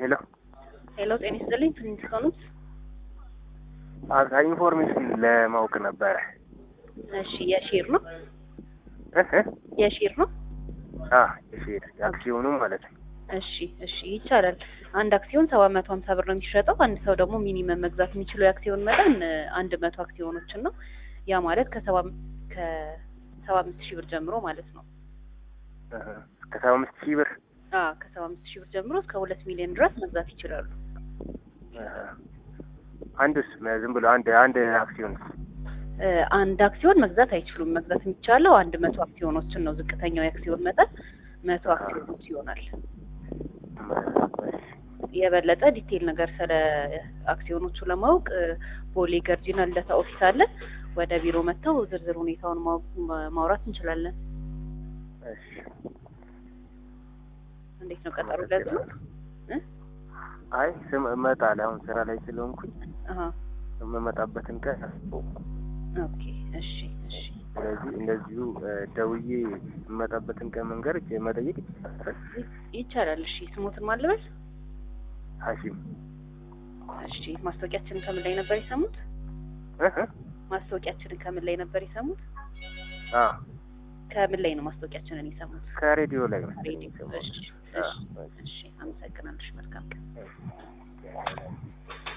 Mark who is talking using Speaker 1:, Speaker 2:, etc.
Speaker 1: ሄሎ
Speaker 2: ሄሎ ጤና ይስጥልኝ ፕሪንስቶንስ
Speaker 1: አዛ ኢንፎርሜሽን ለማወቅ ነበረ።
Speaker 2: እሺ የሼር ነው
Speaker 1: እህ እህ
Speaker 2: የሼር ነው
Speaker 1: አ የሼር አክሲዮኑ ማለት ነው።
Speaker 2: እሺ እሺ ይቻላል አንድ አክሲዮን ሰባት መቶ ሀምሳ ብር ነው የሚሸጠው አንድ ሰው ደግሞ ሚኒመም መግዛት የሚችለው የአክሲዮን መጠን አንድ መቶ አክሲዮኖችን ነው ያ ማለት ከሰባ ከሰባ አምስት ሺህ ብር ጀምሮ ማለት ነው
Speaker 1: እህ ከሰባ አምስት ሺህ ብር
Speaker 2: አ ከሰባ አምስት ሺህ ብር ጀምሮ እስከ ሁለት ሚሊዮን ድረስ መግዛት ይችላሉ
Speaker 1: እህ አንዱስ ዝም ብሎ አንድ አንድ አክሲዮን
Speaker 2: እ አንድ አክሲዮን መግዛት አይችሉም መግዛት የሚቻለው አንድ መቶ አክሲዮኖችን ነው ዝቅተኛው የአክሲዮን መጠን መቶ አክሲዮኖች ይሆናል የበለጠ ዲቴይል ነገር ስለ አክሲዮኖቹ ለማወቅ እ ቦሌ ገርጂና ልደታ ኦፊስ አለ ወደ ቢሮ መጥተው ዝርዝር ሁኔታውን ማወቅ- ማውራት እንችላለን
Speaker 1: እሺ
Speaker 2: እንዴት ነው ቀጠሮ ለዚህ ነው እ
Speaker 1: አይ ስም እመጣለሁ አሁን ስራ ላይ ስለሆንኩኝ
Speaker 2: አሀ
Speaker 1: የምመጣበትን ቀን
Speaker 2: ኦኬ እሺ እሺ
Speaker 1: ስለዚህ እንደዚሁ እ ደውዬ የምመጣበትን ቀን መንገር መጠየቅ ይቻላል።
Speaker 2: ይቻላል እሺ ስሞትን ማለበስ
Speaker 1: ሀሺም
Speaker 2: እሺ ማስታወቂያችንን ከምን ላይ ነበር የሰሙት
Speaker 1: እህ እህ
Speaker 2: ማስታወቂያችንን ከምን ላይ ነበር የሰሙት
Speaker 1: አ
Speaker 2: ከምን ላይ ነው ማስታወቂያችንን የሰሙት
Speaker 1: ከሬዲዮ ላይ ነው
Speaker 2: ሬዲዮ
Speaker 1: የሰማሁት።
Speaker 2: እሺ
Speaker 1: አ
Speaker 2: እሺ እሺ አመሰግናለሽ መልካም ቀን
Speaker 1: እሺ